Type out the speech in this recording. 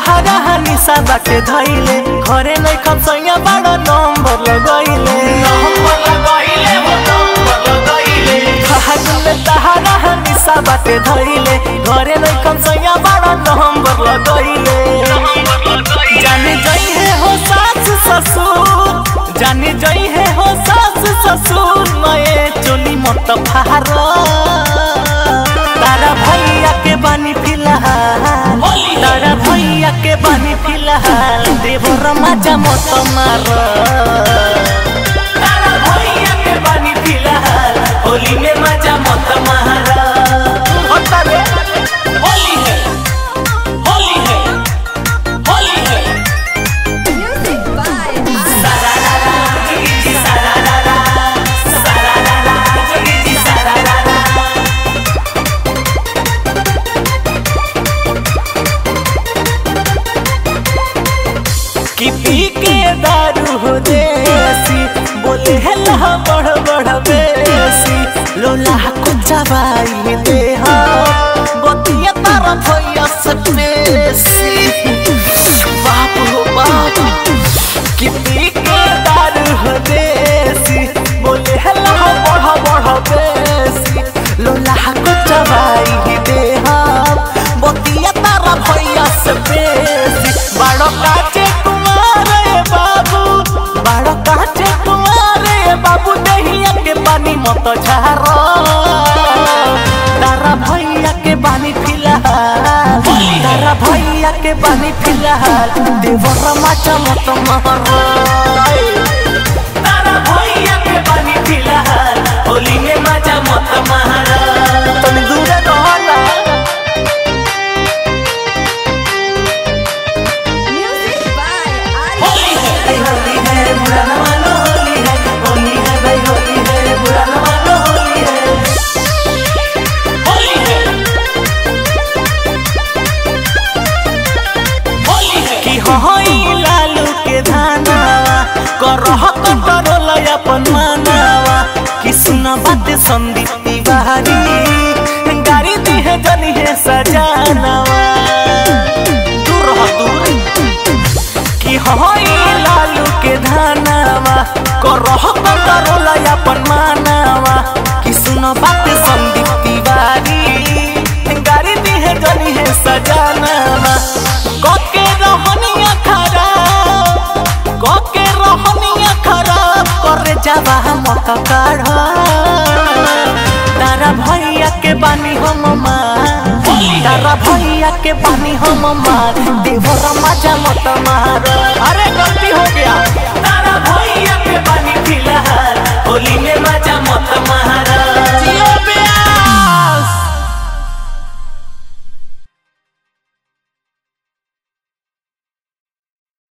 तहारा निशा बाटे धैले घरे नै खसैया बड़ा नंबर लगैले नंबर लगैले हो नंबर लगैले फागुन में तहारा निशा बाटे धैले घरे नै खसैया बड़ा नंबर लगैले जाने जइहे हो सास ससुर जाने जइहे हो सास ससुर नए चोली मत फार तारा भैया के बानी फिलहाल तारा भैया के बानी फिलहाल देवर मजा मत मार तारा भैया के बानी फिलहाल होली में मजा मत मार होता रे होली है होली है होली है Music by सारारारा, जोगी सारारारा, सारारारा, जोगी सारारारा। कि पी के दारू हो देसी बोले हल्ला बढ़ बढ़ बेसी लोला को चबाई दे बतिया तारा भैया सटेसी बाप हो बाप कि पी के दारू हो देसी बोले हल्ला बढ़ बढ़ बेसी लोला को चबाई दे बतिया तारा भैया से बेसी बड़ो काचे कुमारे बाबू बड़ो काचे कुमारे बाबू दहिया के पानी मत झारो तारा भैया के पानी फिलहाल तारा भैया के पानी फिलहाल देवर माचा मत मारो तारा भैया के पानी फिलहाल होली में मजा मत मारो तनी दूर रहला Music by Arya. होली है भाई होली है बुरा न मानो होली है होली है भाई होली है बुरा न मानो होली है होली है होली है कि होई लालू के धानावा करह कंट्रोल अपन मानावा कि सुना बात संदीप तिवारी गाड़ी दी है जनी है सजानावा दूर रह दूर कि होई लालू के धानावा करह कंट्रोल अपन मानावा कि सुनो बात संदीप तिवारी गाड़ी दी है जनी है सजानावा कोके रहनिया खराब कोके रहनिया खराब करे जावा मत काढ़ तारा भैया के बानी हम मार तारा भैया के बानी हम मार देवर मजा मत मार अरे गलती हो गया तारा भैया के बानी फिलहाल होली में मजा मत